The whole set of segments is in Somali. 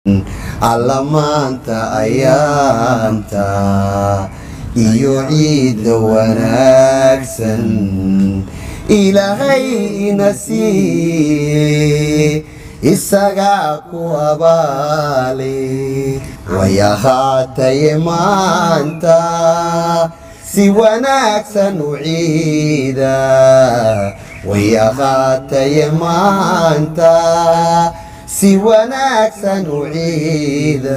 alla maanta ayaanta iyo ciidda wanaagsan ilaahay ina siiye isagaa ku abaale way ahaataye maanta si wanaagsan u ciida way ahaataye maanta si wanaagsan u ciida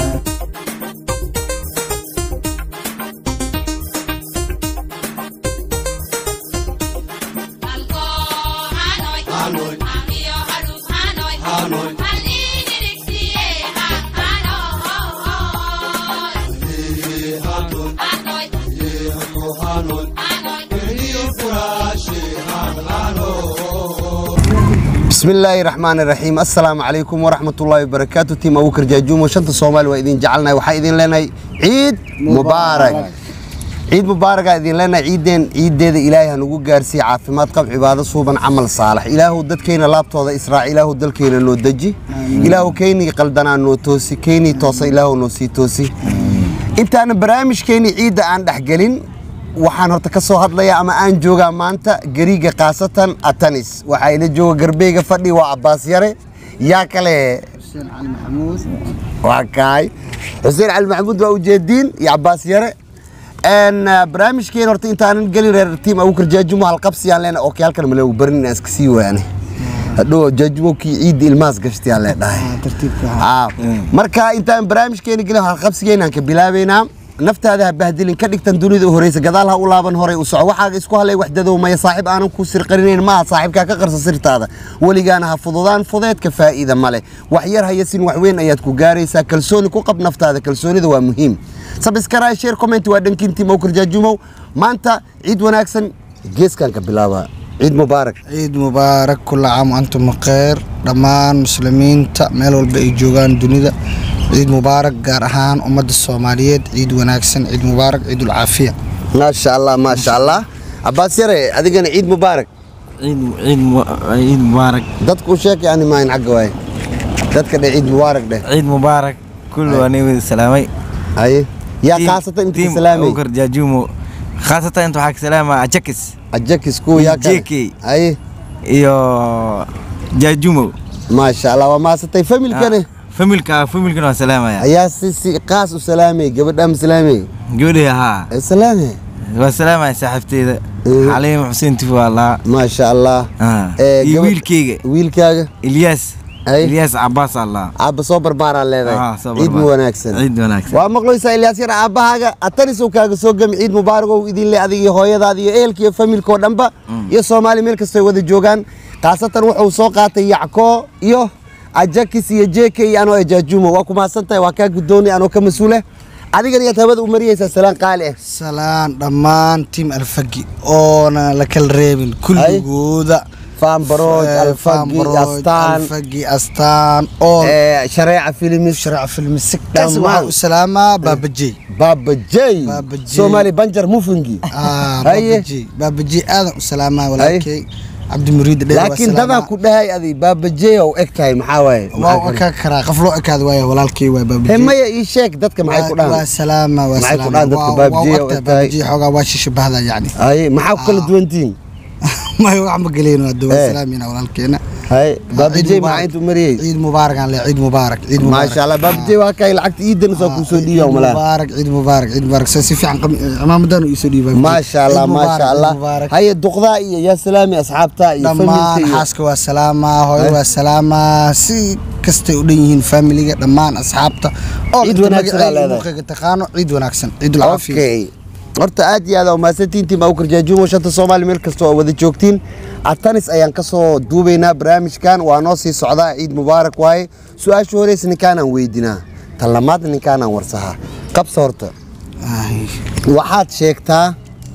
بسم الله الرحمن الرحيم السلام عليكم ورحمة الله وبركاته تيم أبو كرجاجوم وشنت الصومال وإذن جعلنا وحيدين لنا عيد مبارك عيد مبارك إذن لنا عيدين عيد دي إلهي هنقول جارسي عافمات قب عبادة صوبا عمل صالح إله دد كينا لابتو هذا إسراء إله دل كينا نو دجي إله كيني قلدنا نو توسي كيني توسي إله نوسي توسي انت أنا برامج كيني عيد عن دحقلين waxaan horta ka soo hadlayaa ama aan joogaa maanta gariga khaasatan atanis waxaa ila jooga garbeyga fadhi waa cabbaas yare yaa kale حسين علي محمود waa kaay xuseen cali maxamuud waa ujeediin iyo cabbaas yare n barnaamijkeen horta intaanan gelin reer tiim abukar jaajumo halqabsiyaan leena oo halkan maleegu barin inaan iska sii waane hadhow jaajumo kii ciidda ilmahaas gashtayaan leedhahay ترتيبك Ah, marka intaan barnaamijkeena gelin halqabsigeenaan ka bilaabaynaa naftaada ha bahdilin ka dhigtan dunida u horeysa gadaal ha u laaban horay u soco waxaaga isku halay waxdadow maya saaxiib aanan ku sirqarinayn maaha saaxiibkaa ka qarsa sirtaada weligaana ha fududaan fudeedka faa'iida male wax yar hayasin wax weyn ayaad ku gaaraysaa kalsooni ku qab naftaada kalsoonida waa muhiim sabiskaraay sheer comment waa dhankiintii mowkar jaajumow maanta ciid wanaagsan geeskan ka bilaaba ciid mubaarak عيد مبارك كل عام وأنتم بخير دمان مسلمين مeel walba ay joogaan dunida ciid mubaarak gaar ahaan ummadda soomaaliyeed ciid wanaagsan ciid mubaarak ciidul caafiya maasha allah maasha allah cabbaas yare adigana ciid mubaarak ciid ciid mu- ciid mubaarak dadku u sheeg yani maahin xagga waaye dadka dheh ciid mubaarak dheh ciid mubaarak kullu waa wada salaamay haye yaa Tiim- khaasatan inta tiim ka salaamay Abubakar Jaajumo khaasatan inta waxaa ka salaama Ajakis ajakis kuwa yaa kale JK. haye iyo Jaajumo maasha allah waa maasatay familkane familka familkana waa salaamaya ayaa si si qaas u salaamay gabadha ma salaamay gabadhii haa Ee, salaame waa salaamaya saaxiibteyda Mhm. xaliim xuseen tifo allah maasha allah Ah. Ee, iyo gabadh- wiilkeyga wiilkaaga Ilyas Ay. Ilyas Abbas allah aabba soo barbaaraa leedahay Ah, soo ciid mu barbaar. wanaagsan ciid wanaagsan waa maqlaysaa ilyaas yar aabbahaaga atanisow kaaga soo gami ciid mubaarak ow idin le adiga iyo hooyadaada iyo ehelka iyo familka oo dhanba iyo soomaali meel kastoo ay wada joogaan khaasatan wuxuu soo qaatay yacko iyo ajakis iyo jk iyo anoo ejaajumo waa ku mahadsan tahay waa kaa guddoonay anoo ka mas-uule adigana yaad hawada u mariyeysaa salaan qaali ah salaan dhammaan tiim alfagi oona la kala reebin kulligooda faambarooj Eh, alfagi Faanbarooj, astaan alfagi astaan oo eh, shareeca filimis sharac filmi si Dhammaan. kas waxaa u salaamaa baabajey baaba jay Baaba J. soomaali banjar mufungi Ah, Haye. baabajey baabajey aadan u salaamaa walaalkey cabdimuriid dheer waa laakiin dadaa salaamaa. ku dhahay adi baaba jay oo eg tahay maxaa waaye waa u ekaa karaa qof loo ekaada waaya walaalkay waa he baabajey maya ii sheeg dadka maxay ku waa dhahaan salaama waa Maxay ku salaama dhahaan dadka Waa- baabajey waa oo u egtahay egtahay? baabajey xoogaa waa shishabahda yacni haye maxaa ku kala duwantihiin may wax ma geleyno hadda waa Eh. salaamina walaalkeena haye baaba Ciid jay mubaarak. maxaa intuu mariyey ciid mubaarak aan leeyahay ciid mubaarak ciid mubaarak maasha allah baaba jay waa kay lacagta iidan soo kuu soo dhiiba ciid malaa mubaarak ciid mubaarak ciid mubaarak si fiican qam- cimaamadan uu isoo dhiibay maasha allah Ciid mubaarak, maasha ciid allah mubaarak. haye duqdaa iyo yaa salaami asxaabta iyo dhammaan familka iyo xaaska waa salaamaa hooyo Ay. waa salaamaa si kastay u dhan yihiin familiga dhammaan asxaabta oo Ciid inta wanaagsan magacayga aa leedahay. muuqayga taqaano ciid wanaagsan ciidul caafiya okay horta aad iyo aad aa umahadsantihiin tiim abukar jaajumo shanta soomaali meel kasta oo wada joogtiin atanis ayaan ka soo duubaynaa barnaamijkan waa noo sii socdaa ciid mubaarak waaye su-aasha horeysa ninkaanaan weydinaa tan lamaad ninkaanaan warsahaa qabsa horta Ay. waxaad sheegtaa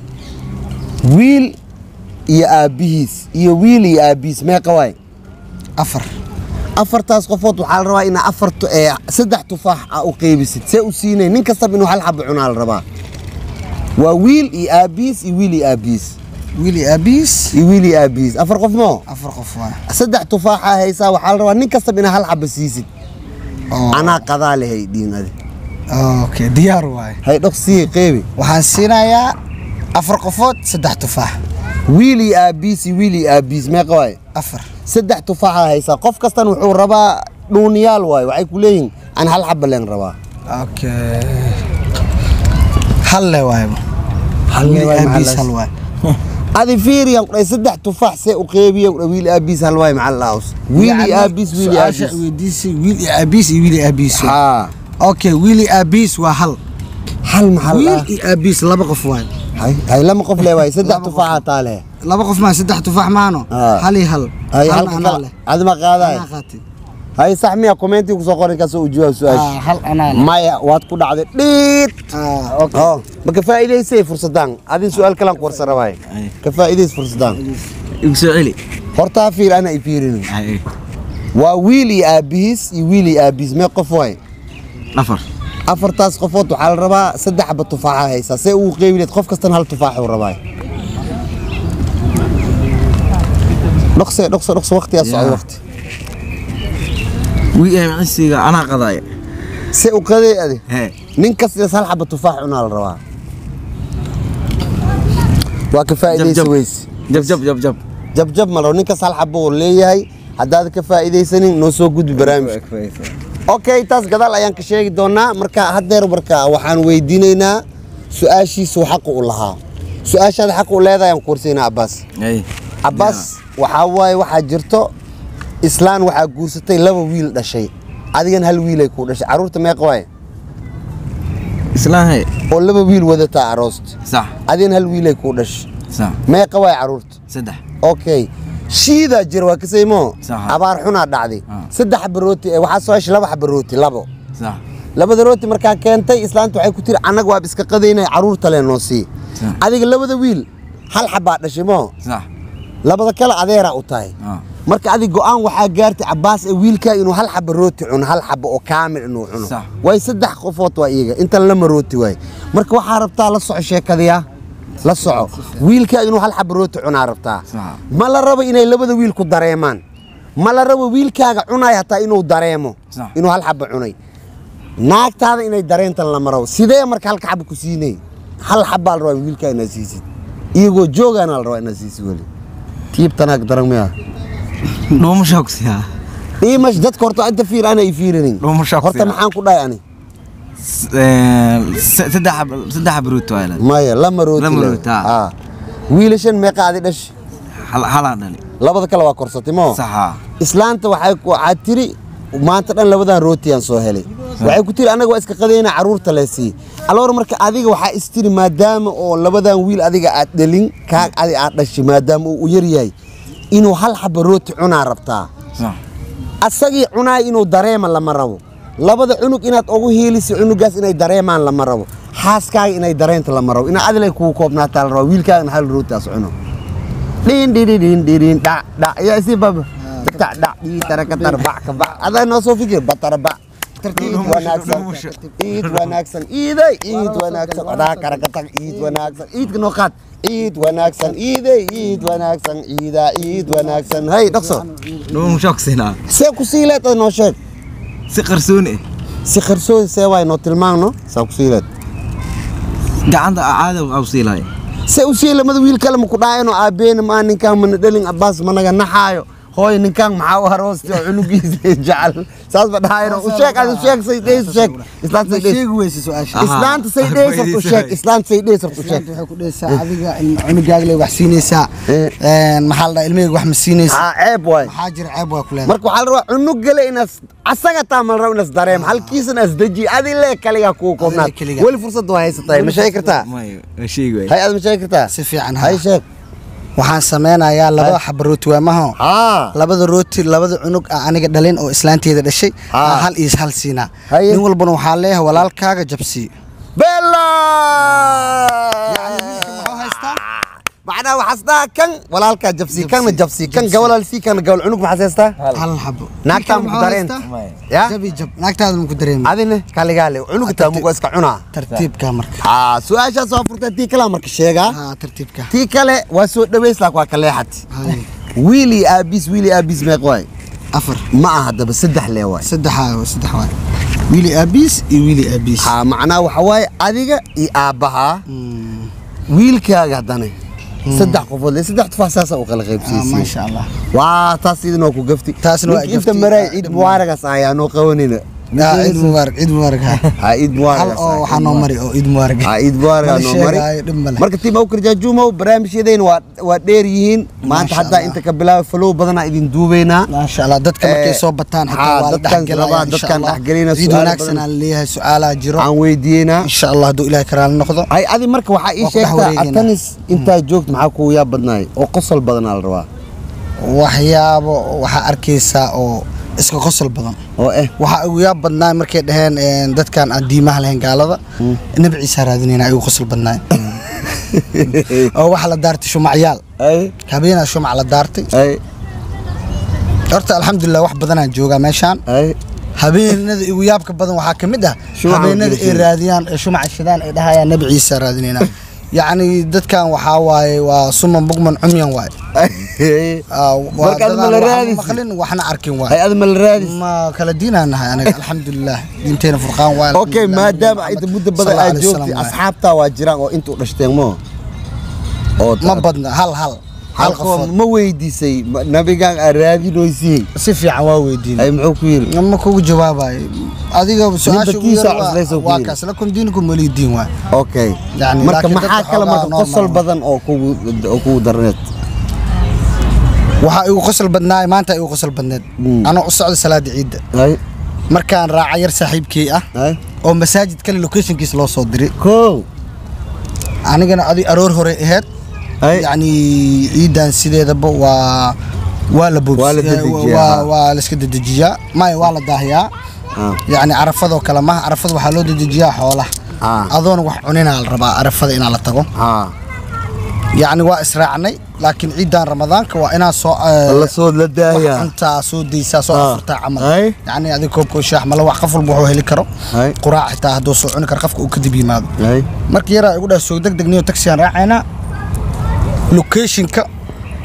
wiil iyo aabbihiis iyo wiil iyo aabbihiis meeqa waay afar afartaas qofood waxaa la rabaa inaa afar tu- ee, saddex tufaax a u qeybisid see u siinay nin kastaba inuu hal xabo cunaa la rabaa waa wiil iyo aabbihiis iyo wiil iyo aabbihiis wiili aabiis iyo wiil iyo aabbihiis afar qof moo afar qof waa saddex tufaaxa haysaa waxaa la rabaa nin kastaba inaa hal xabo siisid Oo. anaa qadaa lehay dhiin adi okay diyaar waaye hay dhoqsii qeybi waxaan siinayaa afar qofood saddex tufaax wiili aabiis iyo wiili aabiis meeqa waaye afar saddex tufaaxa haysaa qof kastan wuxuu rabaa dhuuniyaal waaye waxay ku leeyihin aan hal xaba leen rabaa okay hal le waayba Hal le Wiil waaye, aabiis maxaa hal la- waaye adi fiiriyan kudhay saddex tufaax see u qeybiyan kudhay wiili aabiis hal waaye maxaa la dhahaws wiili Yacni, aabiis wiili su-aasha aabiis weydiisay wiil iyo aabiis iyo wiil iyo aabiis haa okay wiil iyo aabiis waa hal hal maxaa la wiil dhahaa iyo aabiis laba qof waaye hay hay lama qof le waaye saddex tufaaxa taa leh laba qof maa saddex tufaax maano Ah. hal iyo hal hay halna halka anaa kale leh adima qaadaay anaa qaatay hay sax miya commentii kusoo qoran kasoo ujawaab Ah, su-aasha hal anaa leh maya waad ku dhacday dhiid Ah, okay oo ma ka faa'iidaysay fursadaan adin su-aal kalan ku warsan rabaaye Ay. ka faa'iidays fursadaan igu soo celi hortaa fiir ana i fiirinin Ay, waa wiil iyo aabihiis iyo wiil iyo aabihiis mee qof waay afar afartaas qofood waxaa la rabaa saddex xaba tufaaxa haysaa see ugu qeybileed qof kastan hal tufaaxuu rabaa dhokse dhokse dhokse waqtigaa socda Yeah. waqti wii micisiga anaa qadaaya see u qadee adi hee nin kastiis hal xaba tufaax cunaa la rabaa waa ka jab faa'iidaysa jab weyse jab jab jab jab jabjab ma rabo ninkas hal xaba uu leeyahay haddaad ka faa'iidaysanin noo soo gudbi barnaamijka okay taas gadaal ayaan ka sheegi doonaa marka haddeer marka waxaan weydiinaynaa su-aashiisu xaqu u lahaa su-aashaada xaq u leedahay aan ku warsaynaa cabbaas ay cabbaas waxaa waaye waxaa jirto islaan waxaa guursatay laba wiil dhashay adigan hal wiilay ku dhashay carruurta meeqa waaye islaan hee oo laba wiil wadataa aroost sax adigan hal wiilay ku dhashay sax meeqa waaye carruurta saddex okay shiidaa jira waa kasaymo Sax. abaar xunaa dhacday Ah. saddex xaba rooti eh, waxaa soo heshay laba xaba rooti labo sax labada rooti markaa keentay islaanta waxay ku tiri annaga waab iska qadaynay carruurta le noo sii Sax. adiga labada wiil hal xabaa dhashay moo sax labada kale adeeraa u tahay ah marka adig go'aan waxaa gaartay cabbaas ee wiilkaa inuu hal xaba rooti cuno hal xaba oo kaamil inuu cuno Sax. way saddex qofood waa iyaga intan lama rooti waay marka waxaa rabtaa la soco sheekadiya la soco wiilkaa inuu hal xaba rooti cunaa rabtaa Sax. ma la rabo inay labada wiil ku dareemaan ma la rabo wiilkaaga cunaay hataa inuu dareemo Sax. inuu hal xaba cunay naagtaada inay dareentan lama rabo sidee marka halka xaba ku siinay hal xabaa la rabaa wiilkaa inaad siisid iyagoo joogaana la rabaa inaad siisid weli tiibtanaag daran miyaa dhuuma shaogsiyaa dhiimash dadka horta inta fiir ana i fiirinin Dhuumo shakhsi horta ah. maxaan ku dhahay ani saddex xab- saddex abruut waa ilaali maya lama rooti Lama le. rooti, ah. Ah. wiilashan meeqa adi dhash hal halaa dhali labada kale waa korsatay moo saxa islaanta waxay ku- waxaad tiri maanta dhan labadan rootiyaan soo helay waxay ku tiri annaga waa iska qadayna carruurta le sii aloor marka adiga waxaa istiri maadaama oo labadan wiil adiga aad dhalin kaa adi aad dhashay maadaama uu u yar yahay inuu hal xaba rooti cunaa rabtaa sax asagii cunaay inuu dareema lama rabo labada cunug inaad ugu hiilisa cunugaas inay dareemaan lama rabo xaaskaaga inay dareenta lama rabo inaa adilay kugu koobnaataa la rabo wiilkaagana hal rootaas cuno dhiin dhidhi dhiin dhidhiin dhac dhac yaa isi baba dhac dhac dhii tarakatar bac ka bac adaa noo soo fikir batara bac iid wanaagsan iid wanaagsan iiday iid wanaagsan adaa karakatag iid wanaagsan iidka noo qaad iid wanaagsan iiday iid wanaagsan iidaa iid wanaagsan hay dhaqso dhuuma shaogsinaa see ku sii leed noo sheeg si qarsooni ah si qarsoodi see waay noo tilmaamno saa ku sii leed gacanta caada au siilaya see u sii lamada wiil kale maku dhaayano aabeena maa ninkaan mana dhalin abbaas managa naxaayo hooy ninkaan maxaa u haroosti oo cunugiisa jecel saas ba dhaayano u sheeg adi sheeg say dheys sheeg islaanta say dheys sheegi weyse su-aasha Aha. islaanta say dheys horta u sheeg islaanta say dheys horta u sheeg waxay ku dhehaysaa adiga ilma cunugaaga le wax siinaysaa Eh. Een, maxaa la dhaha ilmahayga wax ma siinaysaa haa ceeb waay maxaa jira ceeb waa ku leedahay marka waxaa la rabaa cunug gale inaas asaga taa ma la rabo inaas dareem halkiisana as deji adi lee kaligaa kugu koobnaad Adiga kaligaa. weli fursad waa haysatahay ma sheegi kartaa mayo waa sheegi waay hay aad ma sheegi kartaa si fiican hay ha sheeg waxaan sameynayaa labada xaba rooti waa maho haa labada rooti labada cunug ah aniga dhalin oo islaanteeda dhashay Ah. aa hal iyo hal siinaa Haye. nin walbana waxaa leeyahay walaalkaaga jabsii bella muxuu haystaa macnaha waxaas dhaha kan walaalkaa jabsi kanna jabsi kan gabalaalsii kanna gabal cunug maxaas haystaa hal xabo Naagtaa Ninkan muku muxuu dareenta. haystaa? ya jabi jab naagtaada muku dareemi adine kaligaale cunuga taa mugu iska cunaa tartiibka marka haa su-aashaas waa furtay tii kalaa marka sheegaa haa tartiibka tii kale waa soo dhaweys laak waa ka leexat Haye. wiili aabiis wiili aabiis meeq waay afar ma aha haddaba saddex lee waay saddexa saddex waay wiili aabiis iyo wiili aabiis ha macnaha waxa waaye adiga iyo aabbahaa wiilkaaga haddana saddex qofood le saddex tufaax saasa u kala Ah, qaybsiisay maasha allah waa taas idinoo ku gafti Taasna waa Ninka inta gafti. maray Ah, ciid dhib mubaaragas ayaa noo qabanina Ah, ciid mubaarak ciid mubaarak ha ha ciid hal mubaaragas oo waxaa noo mari oo ciid mubaarak ha ciid mubaaragaa Mana noo mari sheegaayo, dhib male. marka tiim awkar jaajuumow barnaamijyadayna waa waa dheer yihiin maanta Maasha haddaa Allah. inta ka bilaaba falow badanaa idin duubeynaa maasha allah dadka markay Eh, soo bataan haa, xitaa waa la dadkan dhexgelaya rabaa, insha dadkan Allah. dhexgelina, ciid su'aalo wanaagsan badan. aan leeyahay su-aalaa jiro aan weydiiyeynaa insha allah hadduu ilaahay karaala noqdo hay adi marka waxaa ii Waa ku dhex sheegtaa wareegeynaa. atanis intaa joogta maxaa kugu yaab badnaay oo qosol badanaa la rabaa waxyaabo waxaa arkaysaa oo iska qosol badan oo eh waxaa ugu yaab badnaa markay dhaheen een, dadkan aan diimaha lahayn gaalada nabi ciisa raadinayna ay ugu qosol badnaay oo waxa la daartay shumacyaal ay habeenaa shumac la daartay ay horta alxamdulilah wax badanaa joogaa meeshaan ay habeenada igu yaabka badan waxaa ka mid ah Shumaca habeenada ay gelisiin. raadiyaan ee shumaca shidaan ay dhahayaan nabi ciisa raadinayna yacni dadkan waxaa waaye waa suman bugman cumyan waaye Ah, waa Marka aad dadaan ma la waxna raadisi? maqlin waxna arkin hay waaye adi ma la raadis ma kala diinaan nahay aniga alxamdulilah diinteena furqaan waaye okay maadaama inta muddo badan aad joogtay asxaabtaa waa jiraan oo intuu dhashteen mo oo ma badna hal hal hal halkoo qofood ma weydiisay ma- nabigaan aad raadinoysiyey si fiican waa weydiin ay muxuu ku yiri ma kugu jawaabayo adiga su-aasha ugu kiisa yar waa- cuslaysa ku waa yiri. kaas lakum diinukum waliy diin waay okay Yani, marka laakiin maxaa dadka kale marka xoogaa qosol normal. badan oo kugu oo kugu darneed waxaa igu qosol badnaay maanta igu qosol badneed Mm. anoo u socda salaada ciidda ay markaan raaca yar saaxiibkey ah ay oo masaajid kale locationkiisa loo soo diray kow anigana adi aroor hore aheyd ay yacni ciidan sideedaba waa waa la boobs- Waa la eh, dedejiyaa, waa- ha. waa la iska dedejiyaa maya waa la daahiyaa ah yacni carafadoo kale maha carafada waxaa loo dedejiyaa xoolaha ah adoona wax cuninaa la rabaa carafada inaa la tago ah yacni waa israacnay laakiin ciidan ramadaanka waa inaa soo eh, la soo la wax daaya cuntaa soo daysaa soo Ah. afurtaa camal Ay. yacni adig koobkoo shaax mala wax qof walba wuxuu heli karo ay quraac xitaa hadduu soo cuni karo qofka uu kadib yimaado ay marka yaraa igu dhaha soo deg degniyo taxigaan raacaynaa locationka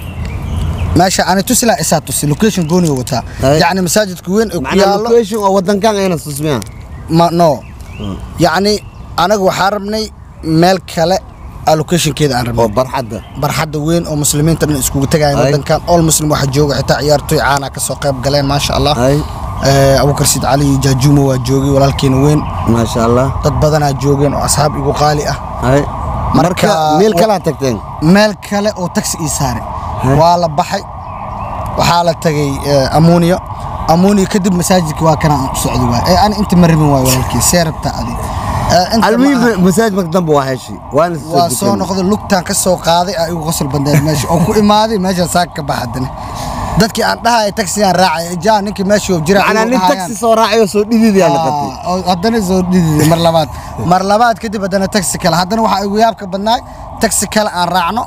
meesha ani tusi laha isaa tusi location gooniga wataa Ay. yacni masaajidka weyn ee ku macnaa yaalo location oo wadankan ayna susmiya ma no yacni anaga waxaa rabnay meel kale aa locationkeeda aan oo rabnay barxadda barxadda weyn oo muslimiinta dhan iskugu tagayaan Ay. wadankan all muslim waxaa jooga xitaa ciyaartoy caana ka soo qayb galeen maasha allah ay Eh, abubakar siid cali jaajuumo waa joogay walaalkeena weyn maasha allah dad badanaa joogeen oo asxaab igu qaali ah ay Marka- marka meel kalaa tagteen meel kale oo taxi ii saare Heh. waa la baxay waxaa la tagay eh, amuniya amuniya kadib masaajidka waa kana aan u socdi waay ee ani inta ma rabin waay walaalkii see rabtaa adi Eh, inta ma aha. almuhim masaajid marka dambe waa heshi waana waa soo noqday lugtaan ka soo qaaday aa igu qosol bandeed meesha oo ku imaaday meeshaan saaka ka bax haddana dadkii aan dhahaya taxigaan raacay jaa ninkii meeshii oo jira macnaa igu nin dhahayaan. taxi soo raacayo soo dhididaa noqotay Ah, oo haddana soo dhididay mar labaad mar labaad kadib haddana taxi kale haddana waxaa igu yaabka badnaay taxi kale aan raacno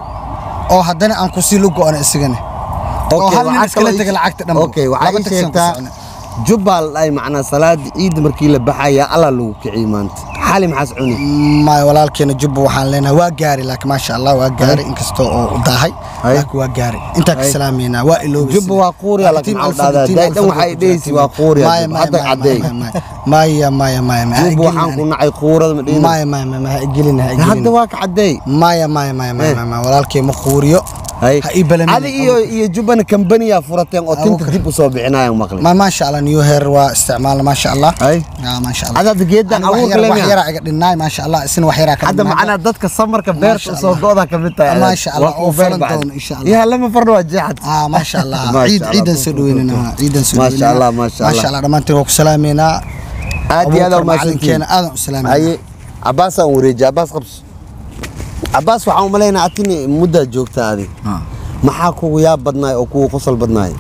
oo haddana aan kusii lugo ana isagana oo Okay, hal nin waxaa iskala kaloo tega ii- lacagta dhanba okay waxaa Laba ii taxi aan ku sheegtaa socnay. jubbaa la dhahay macnaa salaada ciidda markii la baxaya allah lagu kiciyey maanta xali maxaas cuni maya walaalkeena jubba waxaan leenahay waa gaari laakiin maasha allah waa gaari inkastoo oo u daahay Ay. laakiin waa gaari intaa ka Ay. salaameynaa waa iloobi Jubba waa quuriya, laakiin maxaa u dhahdaa? Daydan waxay dhehaysi waa quuriya, Jubba. Hadda caddeey. maya maya maya maya jubba waxaan ku nacay kuurada ma dhihin maya maya maya ha igelina ha hadda igelina waa ka caddeey maya maya maya maya Eh. maya maya walaalkay ma quuriyo hay ha ii balamin adi iyo iyo jubbana kambaniyaa furateen oo tinta Abuukar. dib u soo bixinayaan maqli ma maasha allah new hair waa isticmaalna maasha allah hay yaa maasha allah Hadda geeddan Ani wax abuurka yar- leh wax miyaa? yaraa iga dhinnaay maasha allah isna wax yaraa ka hadda dhinnaay. macnaa dadka samarka beerta Maasha usoo Allah. go'da ka mid tahay Maasha Allah, Waa oo ku beer falan bacdi. doono, insha Allah. yaa lama farno waa jeexad ah maasha allah Maasha ciid Allah, ciidan ku- soo ku- dhaweynana ku- ciidan soo Maasha dhaweynana. Allah, maasha Allah. maasha allah dhammaantiin waa ku salaameynaa aad iyo aad Abuukar u macalinkeena mahadsantihiin aadan u salaameynaa haye cabaas aan wareeji cabaas qabso cabaas waxaan u malaynaa atini muddaa joogta adi Ah. maxaa kugu yaab badnaay oo kugu qosol badnaay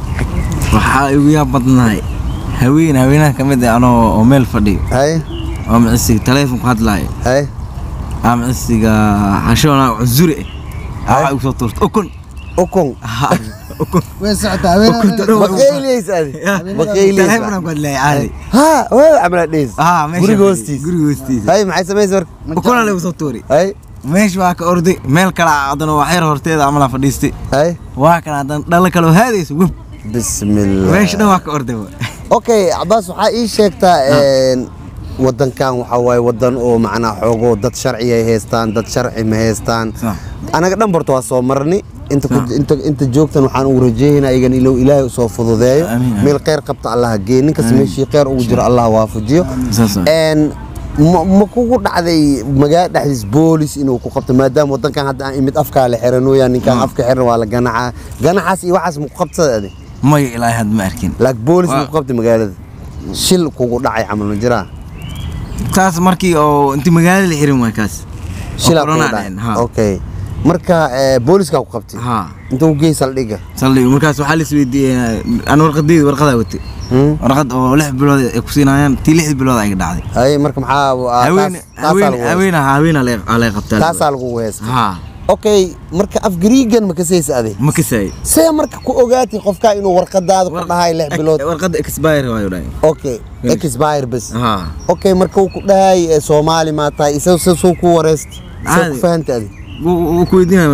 waxaa igu yaab badnahay haween haweenaha ka mid ah anoo oo meel fadhiyo hay oo micisiga taleefonku hadlaayo hay aa micisiga hashoona cusure ah waxaa igu soo tuurta ukun ukun Ha, ukun way socotaa Ukunta dhow. baqayliyeys adi baqayliyeys taleefonaan ku hadlaya caadi ha waa camala dheys Ah, meesha guriga fadhiyo, hoostiis guriga hoostiisa hay maxay samaysa marka ukunaa lagu soo tuuri hay meesha waa ka orday meel kale haddana waa xeer horteeda amalaan fadhiistay hay waa kan haddana dhalo kaloo haadaysa web bismillah meesha dhan waa ka orday okay cabaas waxaa ii sheegtaa een, wadankan waxaa waaye wadan oo macnaa xoogo dad sharci ay haystaan dad sharci ma haystaan Sax. anaga dhan borta waa soo marni inta ku- Sax. inta inta joogtan waxaan ugu rajeeynaa igan ilow ilaahay usoo fududeeyo Amiin, amiin. meel kheyr qabta allah gee ninkas meeshii kheyr ugu jiro allah waafajiyo Saas ah. een ma ma kugu dhacday magaala dhexdiis boolis inuu ku qabto maadaama wadankan hadda aan imid afkaa la xiranooyaa ninkaan Ah. afka xiran waa la ganacaa ganacaas iyo waxaas ma ku qabtada adi maya ilaahay had ma arkin laak boolis ma Waa. ku qabtay magaalada shil kugu dhacay camal ma jiraa taas markii oo inti magaalada la xirin waay kaas shilaa Oo kugu corona dhacay dhaceen, ha. okay marka eh, booliska ku qabtay ha inta u gey saldhiga saldhig markaas waxaa la isweydiiyey aan warqadeyda warqadaa watay Hmm? warqad oo lix bilood ay ku siinayaan tii lixdii bilood ay dhacday hay marka maxaa ah, haween taas- taasaa haween lagu heystaa. haween haween alay qabtaa taasaa lagu heesta ha okay marka afgariigan ma kasaysa adi ma kasay see marka ku ogaatay qofkaa inuu warqadaada ku dhahay lix bilood warqada expire waayo dhahay okay expire bas ha okay marka uu ku dhahay eh, soomaali maa tahay isaga se soo ku wareysta see ku Caadi. fahanta adi wuu ku weydiinaya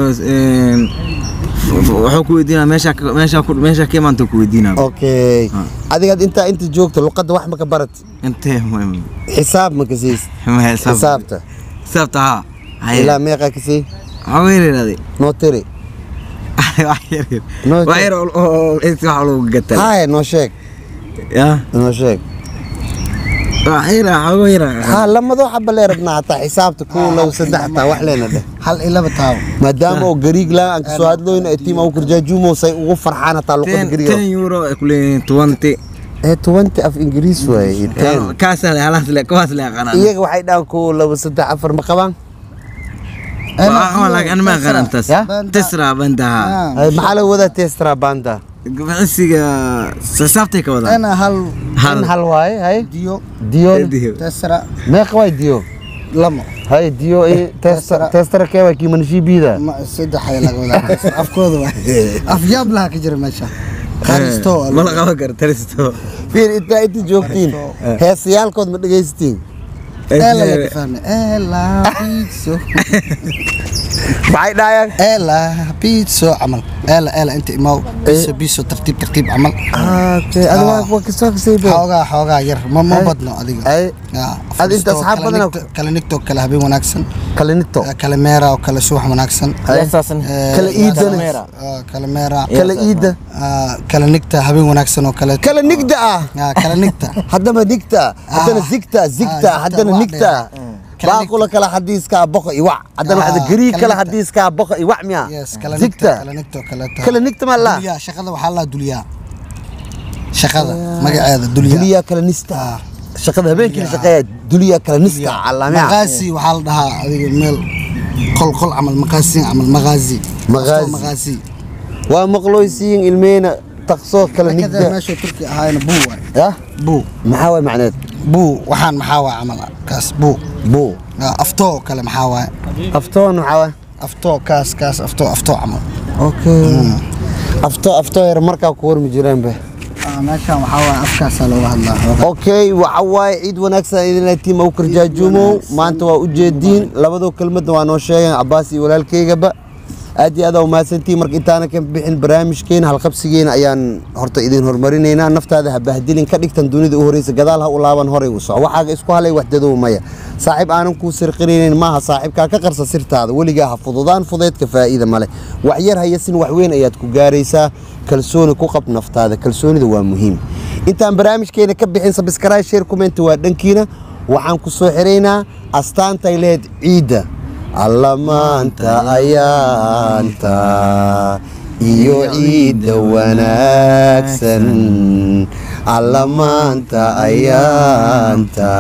wuxuu ku weydiinaya meesha meesha meesha ka imaanta ku weydiinaya okay Ah. adigaad intaa inta joogta luqadda wax ma ka barat intee muhiim xisaab ma kasaysa ma xisaab xisaabta xisaabta ha ilaa meeqaa kasay waxaa weyn yidhahday noo tiri wax yar yar No, wax yar oo- oo oo inta wax lagu gataa haya noo sheeg ya noo sheeg wax yar waxaa yar haa lamadoo xaba lee rabnaa hataa xisaabta kow low saddex hataa wax leena dheh hal iyo laba taabo maadaama oo gariig laa aan kasoo hadlooyno ee tiim au karjaajuumo say ugu farxaan hataa luqada ten gariiga ten euro ay ku leeyihiin twenty ee twenty af ingiriis waaye ten kaasa le halaas le kuwaas le aqanaan iyaga waxay dhahaan kow laba saddex afar ma qabaan laakiin ma aqaan intaas Ya? tisra bandaha Ay, maxaa laga wadaa testra banda bixisiga xisaabtay ka wadaan ana hal in hal waaye hay diyo diyo Diyo. tesra meeqa waay diyo lamo hay diyo i testra testra kee waa kiimanashiibida ma saddex ay laga wadaa afkooda waa afyaab laha ka jira meesha kharisto ma la qaban karo taristo fiir intaa inta joogtiin heesayaalkood ma dhegaysatiin ela laga fahme ela pizzo maxay dhahayaan ela pizzo camal ela ela inta imaw biso biso tartiib tartiib camal okay adiga waa- waa kasoo kasaybe xoogaa xoogaa yar ma ma badno adiga ay Ya, Ad inta asxaab kala badan nigto- kala nigto kala habeen wanaagsan kalinito eh, kala meera oo kala subax wanaagsan Ay. Eh, Kala iidana. ah, kala meera kala iida ah, kala nigta habeen wanaagsan oo kale kala nigda ah Ah, kala nigta haddaba nigta haddana Ah. zigta zigta Ah, haddana zigta, nigta waa Kala baaqula kala xadiiska boqo iwac haddana Ah, waxda gariig kala kala nigta. xadiiska boqo iwac miya yes kala nigta zigta kala nigta oo kaleeta kala nigta ma la dulyaa shaqada waxaa la dulyaa shaqada magaceeda dulyaa duliya kala nista shaqada habeenkii la shaqeeya duliya kala nista calamiya maqaasi waxaa la dhahaa adiga meel qol qol camal maqaasi camal maqaazi Maqaazi. Qofto maqaasi waa maqlooysiin ilmeyna taqsoo kala kada nigda meesha turki ahaayna buu waay yah buu maxaa waay macneed buu waxaan maxaa waay camal kaas buu buu Ah, aftoo oo kale maxaa waay aftoon maxaa waay aftoo kaas kaas aftoo aftoo camal okay afto afto yar markaa ku warmi jireen be Ah, meeshaan waxaa waay afkaasaa looga hadlaa okay waxa waaye ciid wanaagsan idin tiim au karjaajuumow maanta waa ujeediin labadoo kelmadna waa noo sheegeen cabaas iyo walaalkeygaba aad iyo aad aa umahadsantihiin marka intaana ka bixin barnaamijkeena halqabsigeena ayaan horta idin horumarinaynaa naftaada ha bahdilin ka dhigtan dunida u horeysa gadaal ha u laaban horay u soco waxaaga isku halay waxdadow maya saaxiib aanan kuu sirqinaynin maaha saaxiibkaa ka qarsa sirtaada weligaa ha fududaan fudeedka faa'iida male wax yar hayasin wax weyn ayaad ku gaaraysaa kalsooni ku qab naftaada kalsoonida waa muhiim intaan barnaamijkeena ka bixin sabskraib share comment waa dhankiina waxaan ku soo xiraynaa astaantay lehed ciidda alla maanta ayaanta iyo ciidda wanaagsan alla maanta ayaanta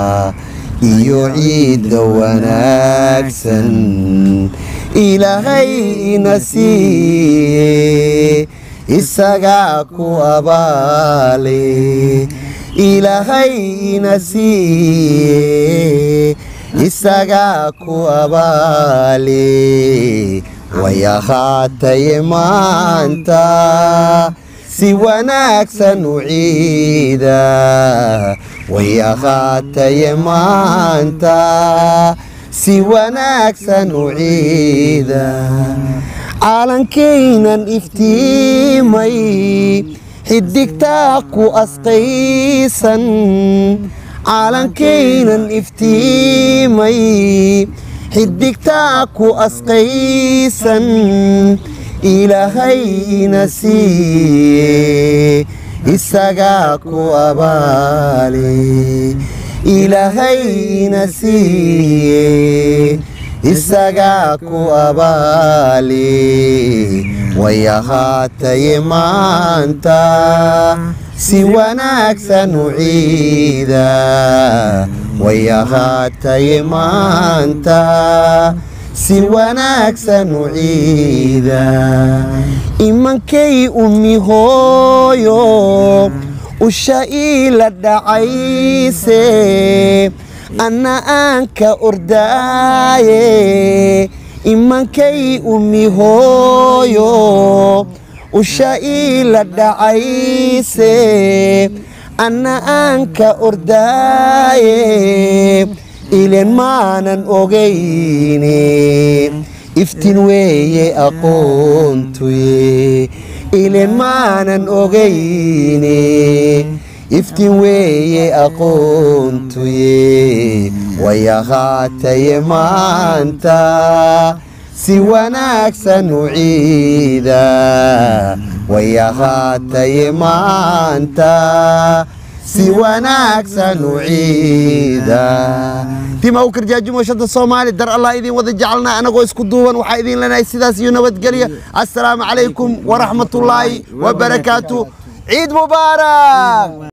iyo ciidda wanaagsan ilaahay ina siiye isagaa ku abaale ilaahay ina siiye isagaa ku abaale way ahaataye maanta si wanaagsan u ciida way ahaataye maanta si wanaagsan u ciida caalankaynan iftiimay xidigtaa ku asqaysan caalankaynan iftiimay xidigtaa ku asqaysan ilaahayna siiye isagaa ku abaale ilaahayna siiye isagaa ku abaale way ahaataye maanta si wanaagsan u ciida way ahaataye maanta si wanaagsan u ciida imankay ummi hooyo usha iila dhacayse anna aan ka ordaaye imankay ummi hooyo usha iila dhacayse anna aan ka ordaaye ilen maanan ogayne iftin weeye aqoontuye ilen maanan ogayne iftin weeye aqoontuye way ahaataye maanta si wanaagsan u ciida way ahaataye maanta si wanaagsan u ciida tima u karjaajumo shanta soomaali dar allah idin wada jecelnaa anagoo isku duuban waxaa idin leenahay sidaas iyo nabadgelya assalaamu calaykum waraxmatullaahi wabarakaatu ciid mubaarak